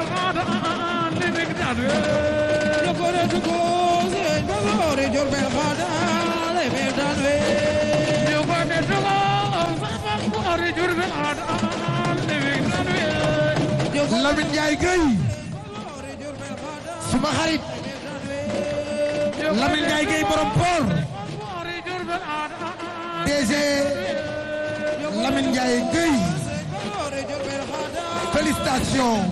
Lamine Ndiaye Gueye suma xarit Lamine Ndiaye Gueye borom port DG Lamine Ndiaye Gueye félicitations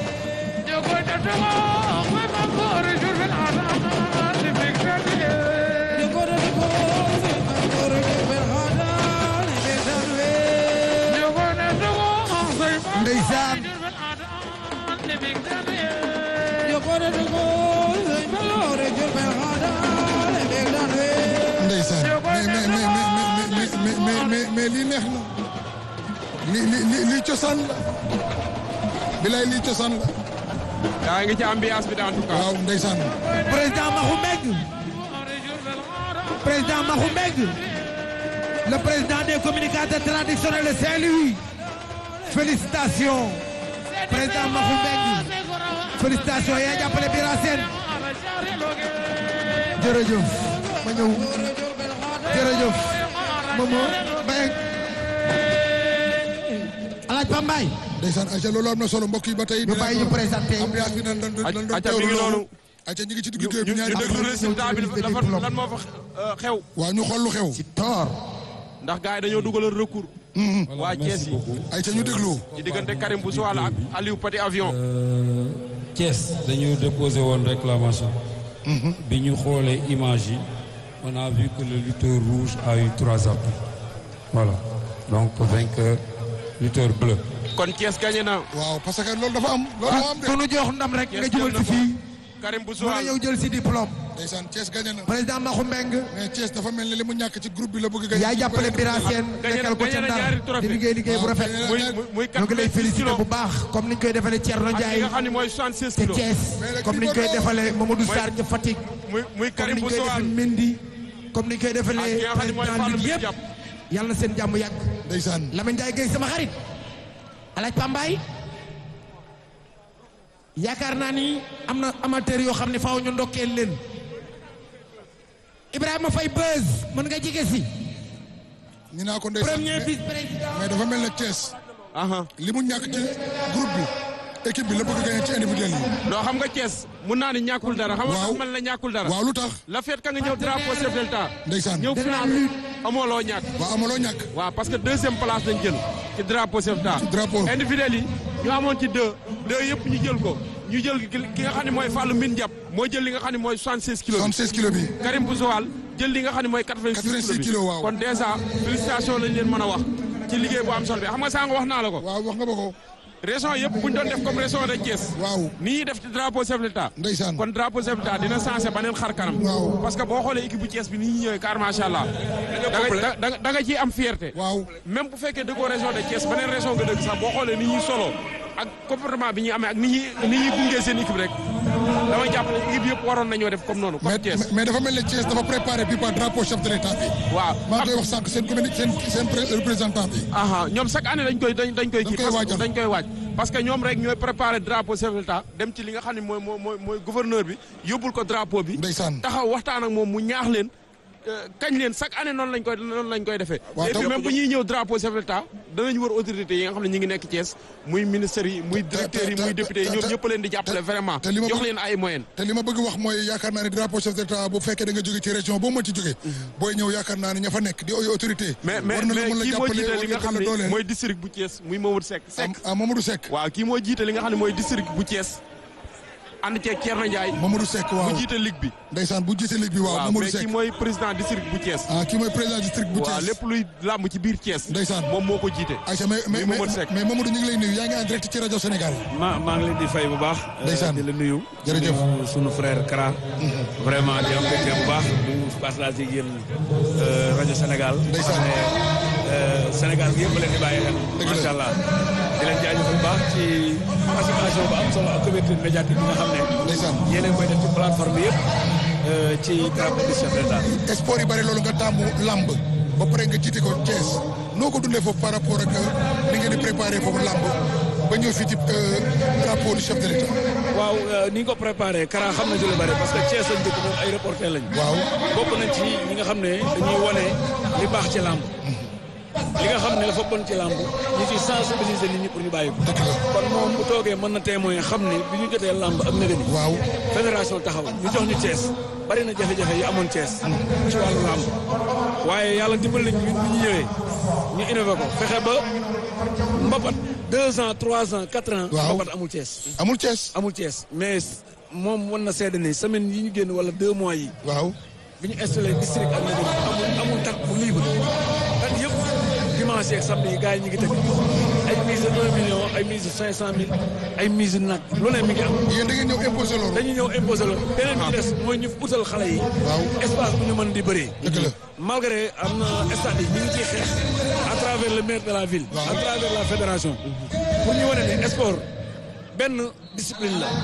ndeysaan ndeysaan mais mais mais mais mais mais mais lii neex na lii lii lii cosaan la bilaay lii cosaan la yaa ngi ci ambiance bi en tout cas. waaw ndeysaan président Mahou Mbengue président Mahou Mbengue le président des communicateurs traditionnels de Saint-Louis félicitations président Mahou Mbengue félicitations yaa jàppale Bira Sène jërëjëf ma ñëw jërëjëf Momo Mbengue alaaj Pambaay ndeysaan ayca loolu am na solo mbokk yi ba tey ñu bàyyi ñu présenté ambiance bi nan lan lan doon Aca mi ngi teewlu noonu. ayca ñu ngi ci digg géew ñu bi ñaari ñu déglu mbir. résultat bi dafa lan moo fa euh, xew. waaw ñu xool lu xew ci toor ndax gars yi dañoo dugalal recours. waa Thiès yi ayca ñu déglu ci diggante Karim Boussouala ak Aliou Petit Avion. Thiès dañu déposé woon réclamation. bi ñu xoolee image yi on a vu que le lutteur rouge a eu trois appuis. voilà donc vainqueur lutteur bleu. kon Thiès gagné na. waaw parce que loolu dafa am loolu moo am de ku nu jox ndam rek nga Thiès jubal jël si na fii Karim mën a Boussouala ñëw jël si diplôme ndeysaan Thiès gagné na président Mahou Mbengue mais Thiès dafa mel ni li mu ñàkk ci groupe bi la bëgg a gagné yaa jàppale Bira Sène gagné na nekkal ko ca gagné na Ndar ñaari trophée. di liggéey liggéey bu waaw, rafet gagné na muy ñaari- muy muy ñu ngi lay 86 félicité kilos bu baax comme ni ñu koy defalee Thierno ak ki Ndiaye nga xam ne mooy 76 te kilos. Thiès comme ni ñu koy defalee Mamadou Sarr ca Fatick muy muy comme Karim ni ñu koy Boussouala defee Mendy comme ni ñu koy defalee ak ki nga xam ne mooy président Fallou Ligue yëpp Diap. yàlla na seen jàmm yàgg ndeysaan Lamine Ndiaye Gueye sama xarit alaaj Pambaay yaakaar naa ni am na amateur yoo xam ne faaw ñu ndokkeel leen Ibrahima Faye Beuz mën nga jege si ñu naa ko ndeysaan premier mais vice président mais dafa mel ne Thiès aha li mu ñàkk ci groupe bi équipe bi la bëgg a gagné ci individuel yi doo xam nga Thiès mun naa ni ñàkkul dara. xam nga Waaw. tax man la ñàkkul dara. waaw lu tax la fête ka nga ñëw drapeau chef de l'État. ndeysaan ñëw final amoo loo ñàkk. waaw amaloo ñàkk waaw parce que deuxième place lañ jël ci drapeau chef d'État. drapeau. individuel yi ñu amoon ci deux deux yëpp ñu jël ko ñu jël ki nga xam ne mooy Fallou Mbine Diap moo jël li nga xam ne mooy 76 kilos bi 76 kilos bi Karim Boussoual jël li nga xam ne mooy 86 86 kilos kilos, bi waaw. kon dèjà félicitation lañ leen mën a wax ci liggéey bu am solo bi xam nga saa nga wax naa la ko waaw wax nga ba ko région yëpp bu ñu doon def comme région de Thiès waaw ni ñuy def ci drapeau chef de l'État ndeysaan kon drapeau chef de l'État dina changé beneen xar kanam Waaw. parce que boo xoolee équipe bu Thiès bi ni ñuy ñëwee car macha allah da nga da nga da nga ciy am fierté waaw même bu fekkee dëggoo région de Thiès beneen région nga dëgg sax boo xoolee ni ñuy solo ak comportement bi ñuy amee ak ni ñuy ni ñuy gungee seen équipe rek dama jàpp ne équipe yëpp waroon nañoo def comme noonu comme mais Thiès mais dafa mel ne Thiès dafa préparé bi par drapeau chef de l'état bi waaw maa ngi koy wax sànq seen commune seen seen pré- représentant bi aha ñoom chaque année dañ koy dañ dañ koy kii koy parce que waajal. dañ koy waaj parce que ñoom rek ñooy préparé drapeau chef de l'État dem ci li nga xam ne mooy mooy mooy mooy gouverneur bi yóbbul ko drapeau bi ndeysaan taxaw waxtaan ak moom mu ñaax leen euh, kañ leen chaque année noonu lañ koy noonu lañ koy defee Waaw, et puis te- même bu ñuy ñëw drapeau chef de l'État danañ wër autorités yi nga xam ne ñi ngi nekk Thiès muy ministères yi muy directeurs yi te- muy te- députés yi te- ñoom te- ñëpp leen di jàppale te- vraiment te li ma jox bëgg- leen ay moyens te li ma bëgg wax mooy yaakaar naa ne drapeau chef de l'état bu fekkee da nga jóge ci région boo mën ci jóge booy ñëw yaakaar naa ne ña fa nekk di ay autorité mais mais war na la mais mën la kii moo jàppale jiite war li nga na xam la ne dooleel mooy district bu Thiès muy Mamadou Seck Seck ah Mamadou Seck waaw kii moo jiite li nga xam ne mooy district bu Thiès ànd ceeg Thierno Ndiaye Mamadou Seck waaw bu jiite ligue bi ndeysaan bu jiite ligue bi waaw waaw Mamadou mais Seck kii mooy président district bu Thiès ah kii mooy président district bu waaw Thiès lépp luy làmb ci biir Thiès Ndeysaan. moom moo ko jiite Aïcha mais mais muy Mamadou mais Seck. mais Mamadou ñu ngi lay nuyu yaa ngi en direct ci rajo Sénégal ma maa ngi leen di fay bu baax. Ndeysaan. di la nuyu. Jërëjëf. di nuyu sunu frère Kara. vraiment di am mbégte bu baax di partage ak yéen euh, rajo Sénégal. Ndeysaan. xam ne euh, Sénégal gi yëpp leen di bàyyi xel. Dëgg la. macha allah di leen jaajëfal bu baax ci participation bu am solo ak couverture médiatique bi nga xam ne. ndeysaan yéen a ngi koy def ci plateforme bi yëpp euh, ci drapeau du chef de l'État. sport yi bari loolu nga tàmmu lamb ba pare nga jiite ko Thiès noo ko dundee foofu par rapport ak ni ngeen di préparé foofu lamb ba ñëw fii ci drapeau du chef de l'État. waaw ni nga ko préparé Kara xam na ci lu bari parce que Thiès lañ dëkk ñoom ay reporter lañ. waaw bokk nañ ci ñi nga xam ne dañuy wane li baax ci làmb. li nga xam ne dafa bon ci làmb ñu ci sensibiliser nit ñi pour ñu bàyyi ko. dëgg la kon moom bu toogee mën na témoin xam ne bi ñu jotee làmb ak nëgëni. waaw fédération taxaw ñu jox ñu Thiès bari na jafe-jafe yi amoon Thiès. ci wàllu làmb. waaye yàlla dimbali nañu ñun bu ñu ñëwee ñu innové ko fexe ba mbapat deux ans trois ans quatre ans. Waaw. mbapat amul Thiès. amul Thiès. amul Thiès mais moom wan na seede ni semaine yi ñu génn wala deux mois yi waaw bi ñu installé district ak nëgëni amul amul date bu libre date yëpp dimanche ak samedi yi gars yi ñu ngi teg ay mise de un million ay mise de cinq cent mille ay mise nag lu ne mi ngi am. yéen da ngeen ñëw imposé loolu. dañuy ñëw imposé la beneen bi des mooy ñu utal xale yi. Waaw. espace bu ñu mën di bëree. dëgg la. malgré am na stade yi ñu ngi ciy xeex à travers le maire de la ville. Waaw. à travers la fédération. pour ñu wane ne sport benn discipline la.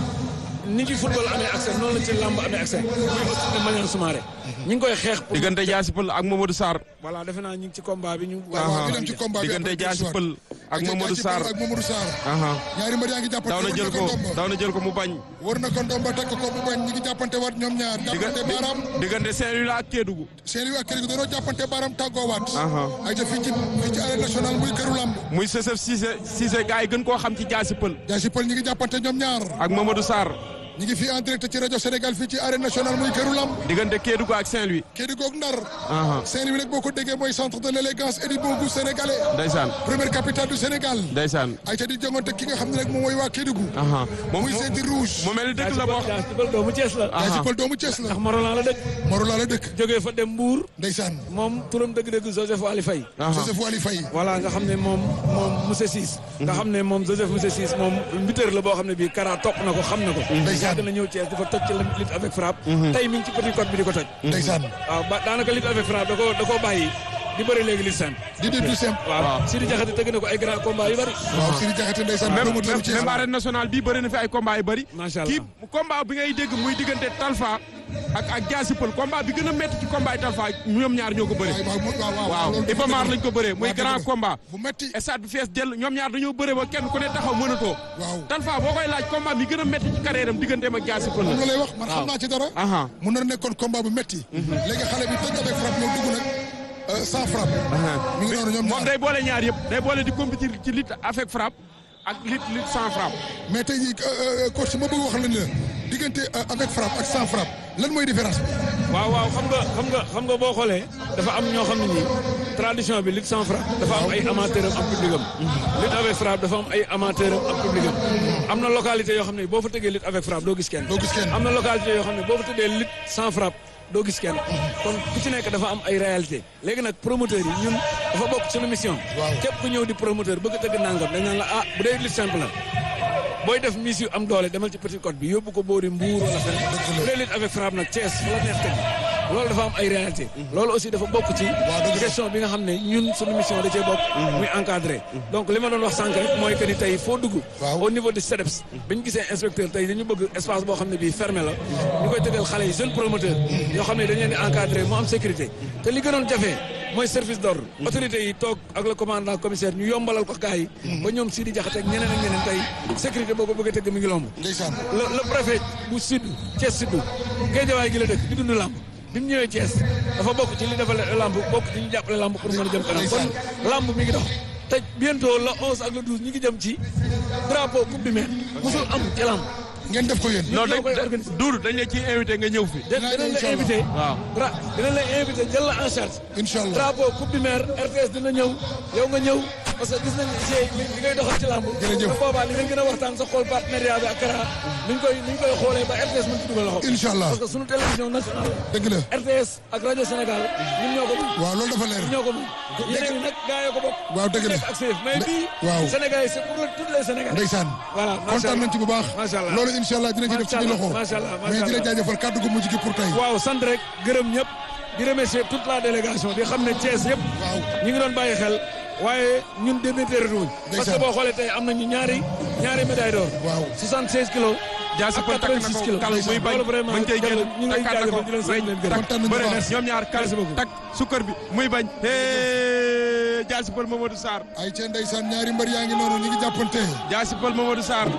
ni ci football amee accès noonu la ci lamb amee accès. muy aussi de manière sumarée. ñu ngi koy xeex pour. diggante Diassy Peulh ak Mamadou Sarr. voilà defe naa ñu ngi ci combat bi ñu. waaw waaw ñu dem ci combat bi diggante après Diassy dellusiwaat. Peulh ak Diggante Mamadou Diassy Sarr. Peulh ak Mamadou Sarr. aha ñaari mbër yaa ngi jàppante daw na war jël ko ndomba. daw na jël ko mu bañ. war na ko ndomba teg ko mu bañ ñi ngi jàppante waat ñoom ñaar jàppante baaraam diggante Saint-Louis la ak Kédougou. seen i waa kër gi dañoo jàppante baaraam tàggoowaat Aha. ay ca fii ci fii ci arène nationale muy këru lamb muy Sesef Cissé Cissé gars yi gën koo xam ci Diassy Peulh Diassy Peulh ñi ngi jàppante ñoom ñaar ak Mamadou Sarr. ñi ngi fii en direct ci rajo Sénégal fii ci arène nationale muy këru lamb diggante Kédougou ak Saint-Louis. Kédougou ak Ndar aha Saint-Louis nag boo ko déggee mooy centre de l'élégance et du bon goût sénégalais ndeysaan première capitale du Sénégal ndeysaan. ay ca di jongante ki nga xam ne rek moom mooy waa Kédougou aha moom muy seeti rouge mu mel ni dëkk la boo xam. Diassy Peulh doomu Thiès la. Diassy Peulh doomu Thiès la ndax Morolan la dëkk. Morola la dëkk jógee fa dem Mbour. ndeysaan moom turam dëgg-dëgg Joseph Ali Faye. aha Joseph Wali Faye voilà nga xam ne moom moom monsieur Ciss nga xam ne moom Joseph monsieur Ciss moom mbiteur la boo xam ne bii Kara topp na ko xam na ko Ndeysaan. yàgg na ñëw Thiès dafa toj ci la lutte avec frappe tey mi ngi ci petit code bi di ko toj ndeysaan waaw ba daanaka lutte avec frappe da koo da koo bàyyi di bëri léegi lutte simple di di du simple waaw Sidi Diakhaté tëgg na ko ay grand combat yu bëri waaw Sidi Diakhaté ndeysaan même promoteur même Thiès même arène nationale bii bëri na fi ay combat yu bëri. Macha Allah. kii combat bi ngay dégg muy diggante Talfa ak ak Diassy Peulh combat bi gën a métti ci combat yi Talfa ñoom ñaar ñoo ko bëri. waaw waaw waaw waaw loolu Iba Mar lañ ko bëree muy waaw, dëgg grand la. combat. bu metti stade bi fees dell ñoom ñaar dañoo bëree ba kenn ku ne taxaw mënatoo. waaw Talfa boo koy laaj combat bi gën a métti ci carrière am digganteem ak Diassy Peulh moom la. la lay wax man xam naa ci dara aha mun na nekkoon combat bu metti léegi xale bi tëj avec frappe ñëw dugg nag euh, sans frappe mi ngi noonu ñoom moom ñaar day boole ñaar yëpp day boole di compétir ci lutte avec frappe ak lutte lutte sans frappe. mais tey jii euh, euh, coach ma bëgg wax la ni la diggante euh, avec frappe ak sans frappe lan mooy différence bi waaw waaw xam nga xam nga xam nga boo xoolee dafa am ñoo xam ne nii tradition bi lutte sans frappe dafa am ay amateur am am public am lutte avec frappe dafa am ay amateur am am public am am na localité yoo xam ne boo fa tëggee lutte avec frappe doo gis kenn Doo gis kenn. am na localité yoo xam ne boo fa tëggee lutte sans frappe doo gis kenn kon ku ci nekk dafa am ay réalité léegi nag promoteurs yi ñun dafa bokk suñu mission Waaw. képp ku ñëw di promoteur bëgg a tëgg nangam dañ naan la ah bu dee lutte simple la booy def mise yu am doole demal ci petit code bi yóbbu ko boori mbuur wala feneen bu dee lutte avec frappe nag Thiès fa la neex tëgg loolu dafa am ay réalité loolu aussi dafa bokk ci question bi nga xam ne ñun suñu mission da cee bokk muy encadré donc li ma doon wax sànq rek mooy que ni tey foo dugg Waaw. au niveau du CEDEPS bi ñu gisee inspecteur tey dañu bëgg espace boo xam ne bii fermé la ñu koy tëggal xale yi jeune promoteur yoo xam ne dañu leen di encadré mu am sécurité te li gënoon jafe mooy service d'ordre autorité yi toog ak le commandant commissaire ñu yombalal ko gars yi ba ñoom Sidi Diakhaté ak ñeneen ak ñeneen tey sécurité boo ko bëgg a tëgg mi ngi lomb ndeysaan le le préfet bu sud Thiès sud Géejawaay gi la dëkk di dund làmb bi mu ñëwee Thiès dafa bokk ci li defal làmb bokk ci ñu jàppale làmb pour mën a jëm kanam kon làmb mi ngi dox te bientôt le 11 ak le 12 ñi ngi jëm ci drapeau coupe du maire musul am ci làmb ngeen def ko yéen non ñoo koy dañ organiser. Doudou dañ la ciy invité nga ñëw fi. dinañ Dinaa ñëw la incha invité waaw. dra dinañ la invité jël la en charge incha allah drapeau coupe du maire RTS dina ñëw yow nga ñëw parce que gis nañ li li ngay doxal ci làmb Jërëjëf. bu boobaa li ngeen gën a waxtaan sa xool partenariat bi ak Kara ni ñu koy ni ñu koy xoolee ba RTS mën ci dugal loxo incha allah parce que sunu télévision nationale dëgg la RTS ak rajo Sénégal ñun ñoo ko moom waaw loolu dafa leer ñoo ko moom yeneen yi nag gaa yoo ko bokk waaw dëgg la nekk ak CF mais bii waaw. Sénégal yi c'est pour tous les Sénégalais ndeysaan voilà macha kontaan allah nañ ci bu baax macha allah loolu incha allah dinañ ci def suñu loxo macha allah macha mais di la allah. jaajëfal kàddu gu mujj gi pour tey waaw sant rek gërëm ñëpp di remercier toute la délégation di xam ne Thiès yëpp waaw ñu ngi doon bàyyi xel waaye ñun démétéréé wuñ parce que Ndeysaan. boo xoolee tey am nañu ñaari ñaari médaille d'or waaw 76 kilos Diassy ak Peulh takk na 86 ko kilos kal muy bañ loolu vraiment bañ koy génn ñu ngi lay takkaat na ko jaajëfal di leen sant di leen gërëm tak Kontaan nañu bëre bu na baax. ñoom ñaar kal Merci beaucoup. tak sukkër bi muy bañ. hee Jaasi Pël Mamadou Sarr ay ca ndeysaan ñaari mbër yaa ngi noonu ñu ngi jàppante Jaasi Pël Mamadou Sarr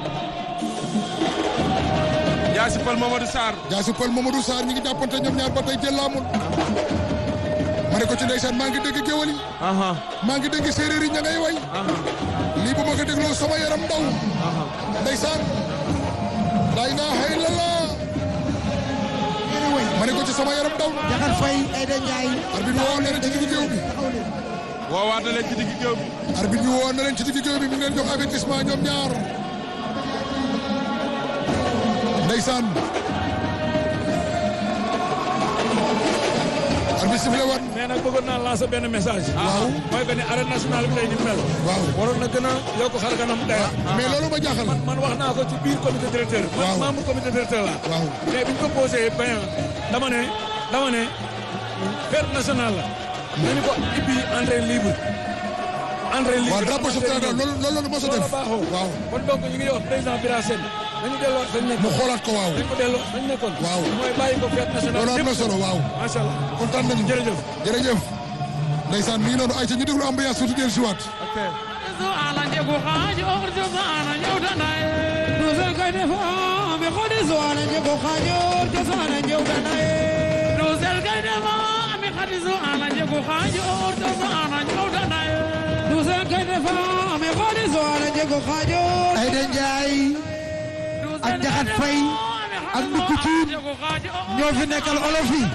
Jaasi Pël Mamadou Sarr Jaasi Pël Mamadou Sarr ñu ngi jàppante ñoom ñaar ba tey jël laamul ma ne ko ci ndeysaan maa ngi dégg géwal yi aha maa ngi dégg séeréer yi ña ngay way lii bu ma ko dégloo sama yaram ndaw ndeysaan laa ilaaha illallah ma ne ko ci sama yaram ndaw Jaxat Fay Aïda Ndiaye arbitre bi woo na leen ci digg géew bi woowaat na leen ci digg géew bi arbitre bi woo na leen ci digg géew bi mi ngi leen jox avertissement ñoom ñaar ndeysaan arbitre sifflé waat mais nag bëggoon naa lancer benn message. waaw mooy que ni arène nationale bi tey ni mu mel. waaw waroon na gën a yokk xar kanam daya. mais loolu ma jaaxal man man wax naa ko ci biir comité directeur. Waaw. man membre comité directeur la. waaw mais bi ñu ko posé bayan dama ne dama ne fête nationale la. nañu ko ibbi entrée libre. entrée libre waaw drapeau chef de l'État loolu loolu la mos a loolu def baaxoo. waaw kon donc ñu ngi wax président Bira Sène nañu delloo fañ nekkoon. mu xoolaat ko waaw nañu ko delloo fañ nekkoon. Waaw. mooy bàyyi ko fête nationale. loolu am na yëpp. solo waaw macha allah. kontaan nañu jërëjëf. jërëjëf ndeysaan mi ngi noonu ay ca ñu déglu ambiance tuuti dellu si waat ok Aïda Ndiaye ak Jaxat Fay ak Ndukku Cuun ñoo fi nekkal olof yi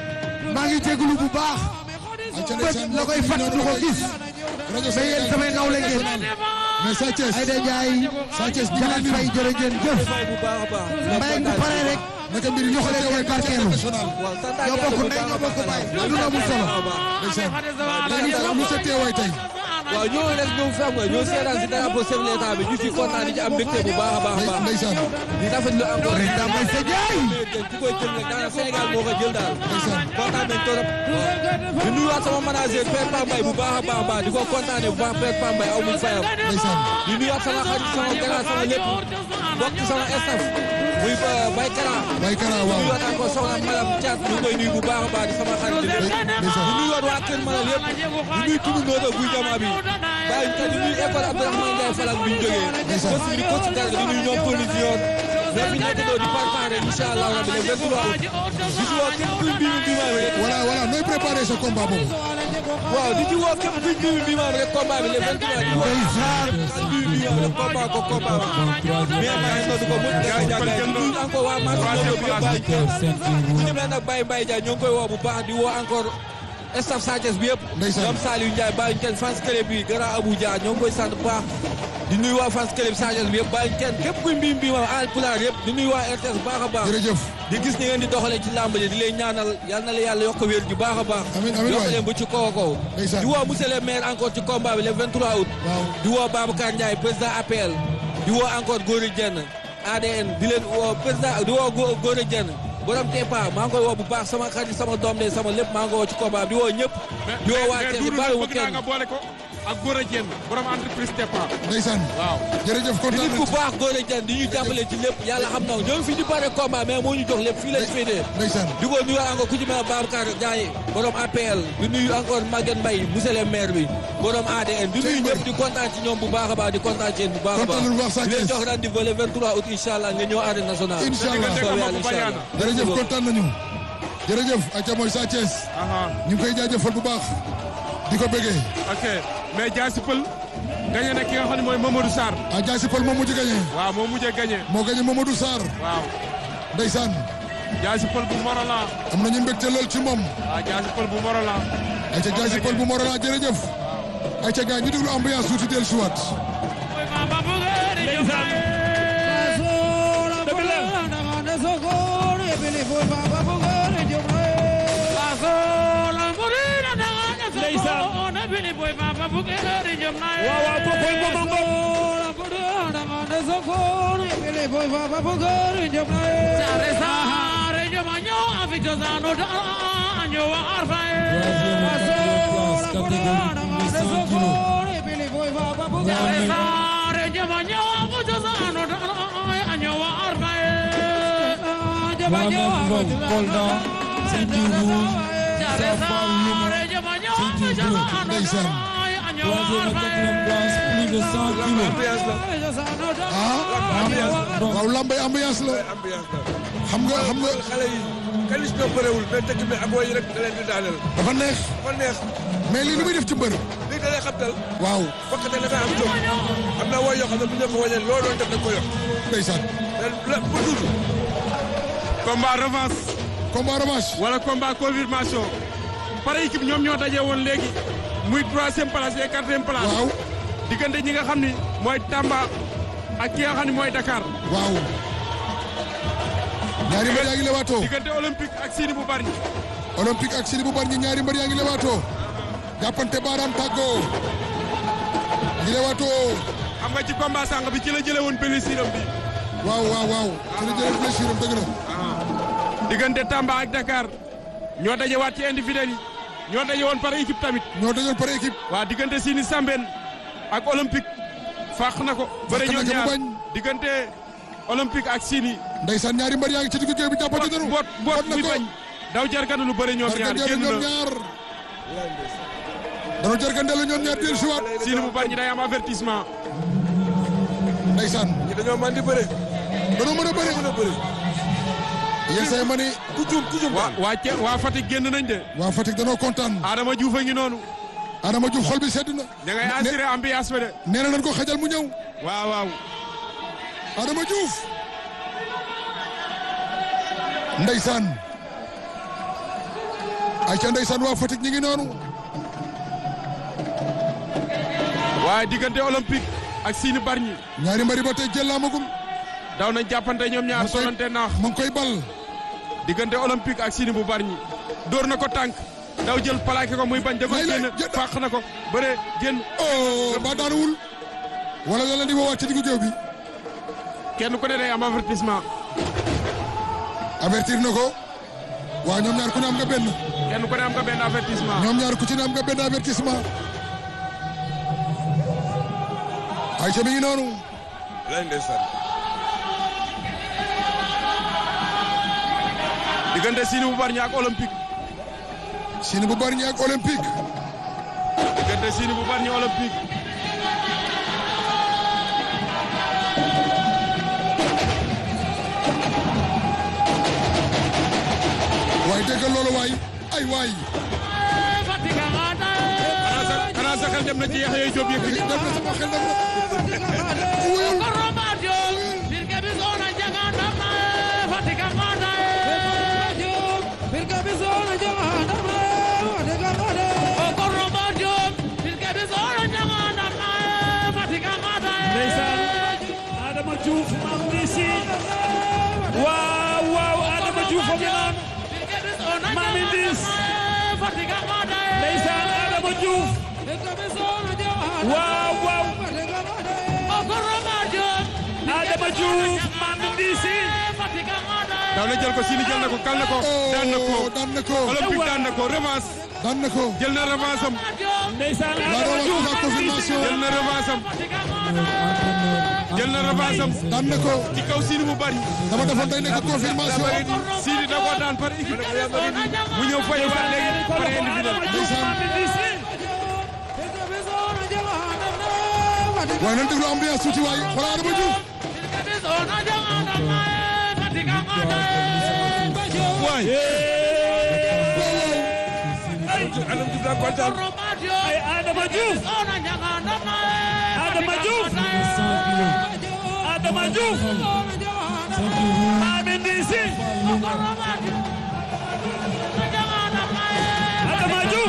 maa ngi jégalu bu baax ay ca bët ndeysaan la koy fàtt du ko gis rajo mais yéen samay nawle ngeen mais Sa Thiès Aïda Ndiaye Sa Thiès ñu Jaxat ngi Fay jërë ngeen jëf bu baax a baax. mbay bu paree rek naka mbir yi ñu Jox leen xoolee ngeen barkeelu. national waaw sant ñoo bokk ndey ñoo bokk baay lu amul solo ndeysaan léegi lu sa teewaay tey waaw ñoo rek ñëw fi xam nga ñoo seetaan si drapeau chef de l'État bi ñu ci kontaan di ci am mbégte bu baax a baax a baax. ndeysaan di rafetlu encore. président Maysa Ndiaye ku koy jël nag daanaka Sénégal moo ko jël daal. ndeysaan kontaan nañ trop. di nuyuwaat sama manager Père Pambay bu baax a baax a baax di ko kontaanee bu baax Père Pambay aw muñ fayam. ndeysaan di nuyuwaat sama xarit sama grand sama lépp bokk ci sama staff muy Baye Kara. Baye Kara di waaw nuyuwaat encore soxna Malam Thiat ñu ngi koy nuyu bu baax a baax di sama xarit di lépp. ndeysaan di nuyuwaat waa Kër Malal yëpp di nuyu tunu Nooto Guy Jama bi bàyyi ñu di nuyu école Abdourahmane Ndiaye Falak bi ñu jógee. Ndeysaan. coach bi di coach Garga di nuyu ñoom Tony Junior ñoo fi nekk doo di préparé incha allah rabi le 23 août. di ci woo képp kuy mbiru mbiimaam rek. voilà voilà nooy préparé sa combat boobu waaw di ci woo képp kuy mbiru mbiimaam rek combat bi le 23 di woo ndeysaan ak mbiru mbiimaam rek combat ko combat bi. mais maa ngi doon ko mën a jàngal di nuyu encore waa Massa Ndiobo bi yëpp bàyyi kenn. bu ñu mel nag Baye Mbaye Dia ñoo ngi koy woo bu baax di woo encore staff Sathiès bi yëpp. Ndeysaan. ñoom Saliou Ndiaye bàyyi kenn fans club bi Grand Abou Dia ñoo ngi koy sant bu baax. di nuyu waa fans club Sathiès bi yëpp bàyyi kenn képp kuy mbii mbii ma al pulaar yëpp di nuyu waa RTS bu baax a baax. jërëjëf di gis ni ngeen di doxalee ci làmb ji di leen ñaanal yal na la yàlla yokk wér ju baax a baax. Amiin, amiin yokk waay. leen ba ci kaw a kaw. Ndeysaan. di woo monsieur le maire encore ci combat bi le 23 août. waaw di woo Babacar Ndiaye président APL di woo encore Gora Dieng ADN di leen woo président di woo Go- Gora Dieng borom Tepa maa ngi koy woo bu baax sama xarit sama doom de sama lépp maa ngi koy woo ci combat bi di woo ñëpp. di woo waa mais Thiès Doudou nag bàyyiwuma bëgg naa kenn. nga boole ko ak Gora Dieng borom entreprise Tepa ndeysaan waaw jërëjëf di kontaan nit nañ ku ci baax Gora Dieng di ñu jàppale ci lépp yàlla xam na ko ñoo ngi fi di bare combat mais moo ñu jox lépp fii lañ féetee. ndeysaan di ko nuyu encore ku ci mel ne Babacar Ndiaye borom APL di nuyu encore Maguette Mbaye monsieur le maire bi borom ADN di nuyu ñëpp di kontaan ci ñoom bu baax a baax di kontaan ci yéen bu baax a Kontaan nañu bu baax baax Sa di leen Thiès. jox rendez-vous le 23 août incha allah nga ñëw arène nationale. incha allah Dégg nga soobee dégg nga yàlla incha allah. jërëjëf kontaan nañu jërëjëf aca mooy Sa Thiès aha ñu ngi koy jaajëfal bu baax di ko bëggee ok mais Jaasi Pël gagné na ki nga xam ne mooy Mamadou Sarr a Jaasi Pël moo mujj gagné waaw moo mujjee gagné moo gagné Mamadou Sarr waaw ndeysaan Jaasi Pël bu Morolan am nañu mbégte lool ci moom waaw Jaasi Pël bu Morolan ayca Jaasi Pël bu Morolan jërëjëf ayca gars ñu déglu ambiance tuuti dellu si waat waaw waaw kookoy Momango. Kolda, ceinture rouge, Safa Lima, ceinture bleue. ndeysaan troisième et quatrième place plus de 100 kilos. ambiance la ah waaw lambay ambiance la ambiance la xam nga xam nga xale yi kalis ñoo bëriwul mais dëkk bi ak woy yi rek da leen di daaneel dafa neex fa neex mais lii lu muy def ci mbër lii da lay xabtal waaw fokk te dafay am jóg am na woy yoo xam ne bu ñu ko wañee loo doon def da nga ko yokk ndeysaan mais la pour tuuti combat revanche combat revanche wala combat confirmation par équipe ñoom ñoo daje woon léegi muy troisième place et quatrième place. waaw diggante ñi nga xam ni mooy Tamba ak ki nga xam ni mooy Dakar. waaw ñaari mbër yaa ngi lewaatoo diggante olympique ak Sini bu bari. olympique ak Sini bu bari ñi ñaari mbër yaa ngi lewaatoo jàppante baaraam tàggoo ngi lewaatoo xam nga ci combat sànq bi ci la jëlee woon blessure am bi. waaw waaw waaw ci la jëlee blessure am dëgg la diggante Tamba ak Dakar ñoo dajewaat ci individuel yi ñoo daje woon par équipe tamit. ñoo dajoon par équipe waa diggante Sini Sambène ak olympique fàq na ko. bëre na ñoom ko mu ñaar bañ. diggante olympique ak Sini. ndeysaan ñaari mbër yaa ngi ci diggu géew bi jàppante nañu boot boot boot na muy ko bañ. daw jarganu lu bëre ñoom ñaar jargandeelu génn ñoom na ñaar dañoo jargandeelu ñoom ñaar dellu si waat Sini bu bari ñi day am avertissement. ndeysaan ñi dañoo man di bëre dañoo mën a bëri mën a bëre yenn say ma ni ku juum ku juum waa waa Thiès waa Fatick génn nañ de. waa Fatick danoo kontaan Adama Diouf a ngi noonu. Adama Diouf xol bi sedd na da ngay assuré ambiance bi de. nee na nañ ko xajal mu ñëw waaw waaw. Adama Diouf ndeysaan ay ca ndeysaan waa Fatick ñi ngi noonu waaye diggante olympique ak Sini Bargny ñaari mbari ba tey jël laamagum daw nañ jàppante ñoom ñaar solante naax mu ngi koy bal diggante olympique ak Sini bu Bargny dóor na ko tànk daw jël plaqué ko muy bañ da ko Lay lay, génn jënd. fàq na ko bëre génn oh ba daanuwul wala la leen di woowaat ci diggu géew bi kenn ku ne day am avertissement avertir na ko waa ñoom ñaar ku ne am nga benn kenn ku ne am nga benn avertissement ñoom ñaar ku ci ne am nga benn avertissement ay ca mi ngi noonu lay ndeysaan diggante Sini bu Bargny ak olympique Sini bu Bargny ak olympique diggante Sini bu Bargny olympique waaye déggal loolu waay ay waay xanaa sa xanaa sa xel dem na ci Yaxya Jóob Yékini dem na sama xel dem na wuyul ndeysaan Adama Diouf mam ni si waaw waaw Adama Diouf a ngi noonu mami dis ndeysaan Adama Diouf waaw waaw Adama Diouf mami disi daw na jël ko Sini jël na ko kal na ko daan na ko oh daan na ko olympique daan na ko revanche daan na ko jël na revanche am ndeysaan la Adama revanche Diouf la confirmation jël na revanche am jël na revanche am daan na ko ci kaw Sini bu Bargny dama defoon day nekk confirmation Sini da koo daan par équipe mu ñëw fayu waat léegi par individuel ndeysaan mami disi waaye nañ déglu ambiance tuuti waay xoolal Adama Diouf waay Adam Diouf daa kontaan ay Adama Diouf Adama Diouf Adama Diouf mami disi Adama Diouf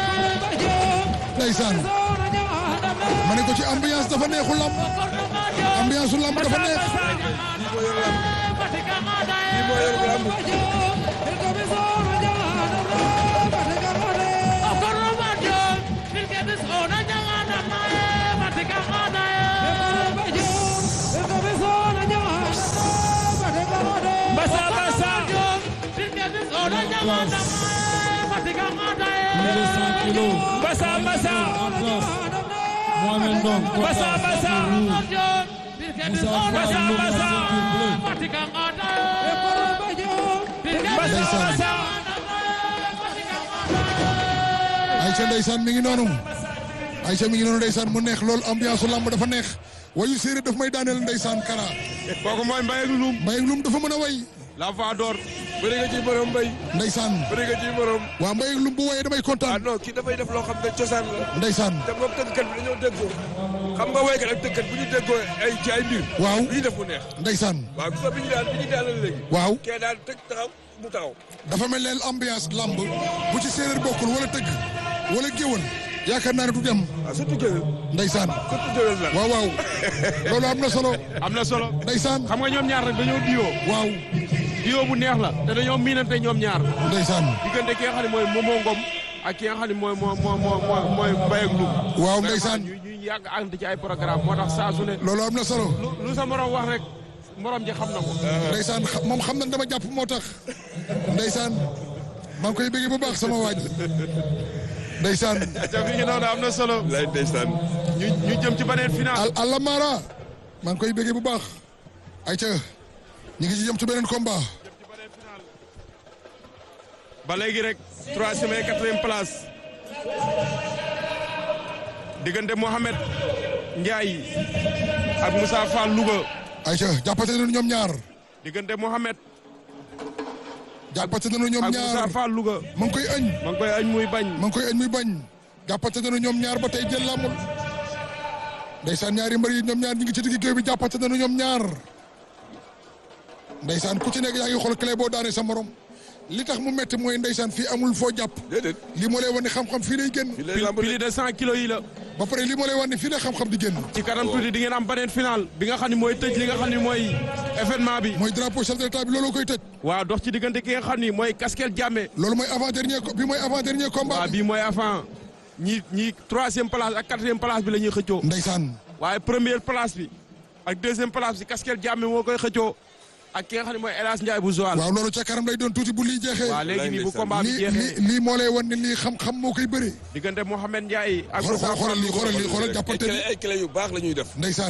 ndeysaan ma ne ko ci ambiance dafa neexul lam ambiance su lamb dafa neex lii moo yor lamb Basa Basa Plus de 100 kilos. Basa Basa En place. Mohamed Ndong. Basa Basa Moussa Fall, Basa Loum, Basa bleu. Basa Basa Aïcha ndeysaan mi ngi noonu Aïcha mi ngi noonu ndeysaan mu neex lool ambiance su lamb dafa neex wayu séeréer daf may daaneel ndeysaan kara kooku mooy Mbaye ak Loum Mbaye Loum dafa mën a way la voix d'or bëri nga ci borom mbay ndeysaan bëri nga ci borom waa Mbaye Loum bu wayee damay ah kontaan non kii dafay def loo xam ne cosaan la ndeysaan te moom tëggkat bi dañoo déggoo xam nga woykat ak tëggkat bu ñu déggoo ay ci ay mbir waaw lu ñu def mu neex ndeysaan waaw gis nga bi ñu daan bi ñu daanal léegi waaw kee daan tëgg taxaw mu taxaw dafa mel ne ambiance lamb bu ci séeréer bokkul wala tëgg wala géwal yaakaar naa ne du dem waaw surtout géwél ndeysaan surtout géwél la waaw waaw loolu am na solo am na solo ndeysaan xam nga ñoom ñaar nag dañoo diyoo waaw diyoo bu neex la te dañoo miinante ñoom ñaar ndeysaan diggante ki nga xam ne mooy Momo Ngom ak ki nga xam ne mooy mooy mooy mooy mooy Mbaye ak Loum waaw ndeysaan ñu ñu yàgg ànd ci ay programme moo tax saa su ne loolu am na solo lu lu sa morom wax rek morom ji xam na ko ndeysaan xa- moom xam na dama jàpp moo tax ndeysaan maa ngi koy bëgg bu baax sama waaj ndeysaan ca fi ngi noonu am na solo lay ndeysaan ñu ñu jëm ci beneen final al alamara maa ngi koy bëgg bu baax ayca ñu ngi ci jëm ci beneen combat ba léegi rek troisième et quatrième place diggante Mohamed Ndiaye ak Moussa Fall Louga ayca jàppate nañu ñoom ñaar diggante Mohamed jàppate nañu ñoom ak ñaar Moussa Fall Louga ma ngi koy añ ma ngi koy añ muy bañ ma ngi koy añ muy bañ jàppate nañu ñoom ñaar ba tey jël lamul ndeysaan ñaari mbër yi ñoom ñaar ñu ngi ci digg géew bi jàppate nañu ñoom ñaar ndeysaan ku ci nekk yaa ngi xool clé boo daane sa morom li tax mu metti mooy ndeysaan fii amul foo jàpp déedéet li moo lay wan ne xam-xam fii lay génn fii lay lamb plus de cent kilos yi la ba pare li moo lay wan ne fii lay xam-xam di génn ci kanam tuuti di ngeen am beneen final bi nga xam ne mooy tëj li nga xam ne mooy événement bi mooy drapeau chef de l'état bi looloo koy tëj waaw dox ci diggante ki nga xam ni mooy Kaskel Diamé loolu mooy avant dernier bi mooy avant dernier combat waaw bii mooy avant ñi ñi troisième place ak quatrième place bi la ñuy xëccoo ndeysaan waaye première place bi ak deuxième place bi Kaskel Diamé moo koy xëccoo ak ki nga xam ne mooy El Hadj Ndiaye bu Joal waaw loolu ca kanam lay doon tuuti bu lii jeexee waaw léegi nii bu ndeysaan. combat bi lii jeexee lii lii moo lay wan ne lii xam-xam moo koy bëree diggante Mohamed Ndiaye ak xool Moussa xoolal lii xoolal lii xoolal ay jàppante clé ni ay clé yu baax la ñuy def ndeysaan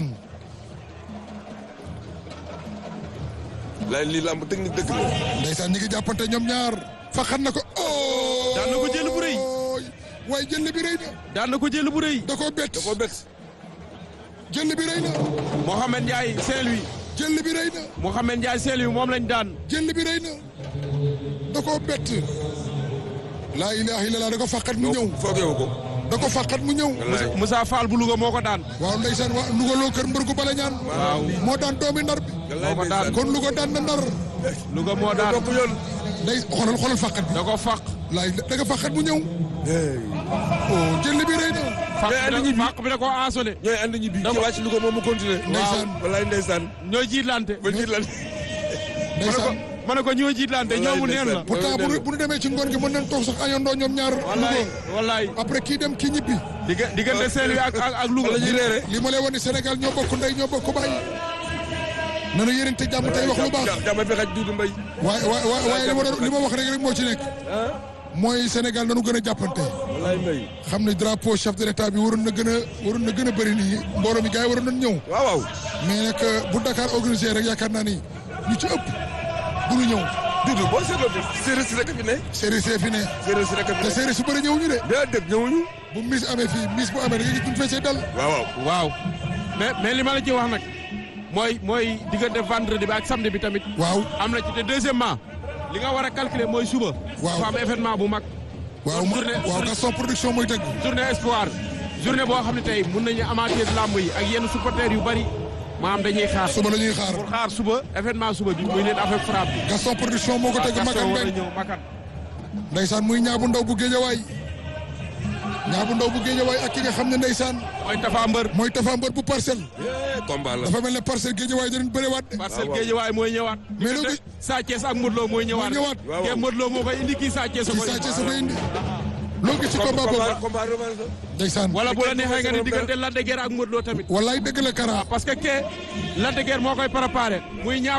lay lii lamb technique dëgg la ndeysaan ñi ngi jàppante ñoom ñaar faxat na ko oh Daan na ko jël bu rëy. waaye jël bi rëy na daan na ko jël bu rëy da koo bett da koo bett jël bi rëy na Mohamed Ndiaye Saint-Louis jël bi rëy na Mohamed Ndiaye Saint-Louis moom lañ daan jël bi rëy na da koo bett laa ilaha illallah da ko faqat mu ñëw foogeewu ko da ko faqat mu ñëw wallaay Moussa Fall bu Louga moo ko daan waaw ndeysaan waa Louga loo kër mbër gu bala ñaan waaw moo daan doomi ndar bi wallaay moo ko daan. ndeysaan kon Louga daan na ndar Louga moo daan bokk yoon day xoolal xoolal faqat bi da ko faq laay da nga faqat mu ñëw oh jël bi rëy na faq Mais andi bi ñibbi. da- faq bi da ko assoné ñooy ànd ñibbi ci wàcc Louga moom mu continuer Ndeysaan. wallaay ndeysaan ñoo jiitlante ba jiit lan ma ne ko ndeysaan ma ne ko ñoo jiitlante ñoomu neen la pourtant bu nu bu nu demee ci ngoon gi mën nañ toog sax añandoo ñoom ñaar wallaay Louga wallaay après kii dem kii ñibbi digga diggante Saint-Louis ak ak ak Louga wala ñuy reere li ma lay wan ni Sénégal ñoo bokk ndey ñoo bokk baay nanu yéenante jàmm tey wax lu baax jàmm fi xaj Duudu Mbay waaye waaye waaye li ma doon li ma wax rek rek moo ci nekk mooy Sénégal nanu gën a jàppante wallaay Mbay xam ne drapeau chef de l'état bi waroon na gën a waroon na gën a bëri nii mbooloo mi gars yi waroon nañ ñëw waaw waaw mais nag bu Dakar organisé rek yaakaar naa ni ñu ci ëpp du ñu ñëw Duudu boo seetloo de séeréer si rek a fi ne séeréer see fi ne séeréer si rek a fi te ne séeréer su bëri ñëwuñu de déedéet ñëwuñu bu mis amee fii mis bu amee da nga gis duñ feesee dal waaw waaw waaw mais mais li ma la ci wax nag mooy mooy diggante vendredi bi ak samedi bi tamit waaw am na ci te deuxièmement li nga war a calculer mooy suba Waaw. dafa am événement bu mag waaw ma- Journée- waaw Gaston production mooy tëgg journée espoir journée boo xam ne tey mun nañu amateur lamb yi ak yenn supporters yu bari maanaam dañuy xaar suba la ñuy xaar pour xaar suba événement suba bi muy leen avec frappe bi Gaston production moo ko tëgg Gaston Makan war a Mbeng ñëw Makan ndeysaan muy ñaabu ndaw bu géejawaay ñaa bu ndaw bu géejawaay ak ki nga xam ne ndeysaan mooy Tafa Mbër mooy Tafa Mbër bu parcelle Eh, combat la. dafa mel ne parcelle géejawaay danañ bëriwaat de Parcelle Guédiawaye mooy ñëwaat Mais loolu diggante Sa Thiès ak Modou Lo mooy ñëwaat mooy ñëwaat. waaw. kee Modou Lo moo koy indi kii Sa Thiès a ci koy saa ci sa koy indi loolu gis ci combat boobu combat combat revanche la. ndeysaan wala bu la neexee nga ni Moom diggante Lac de Guiers ak Modou Lo tamit wallaay dëgg la Kara parce que kee Lac de Guiers moo koy préparé muy ñaar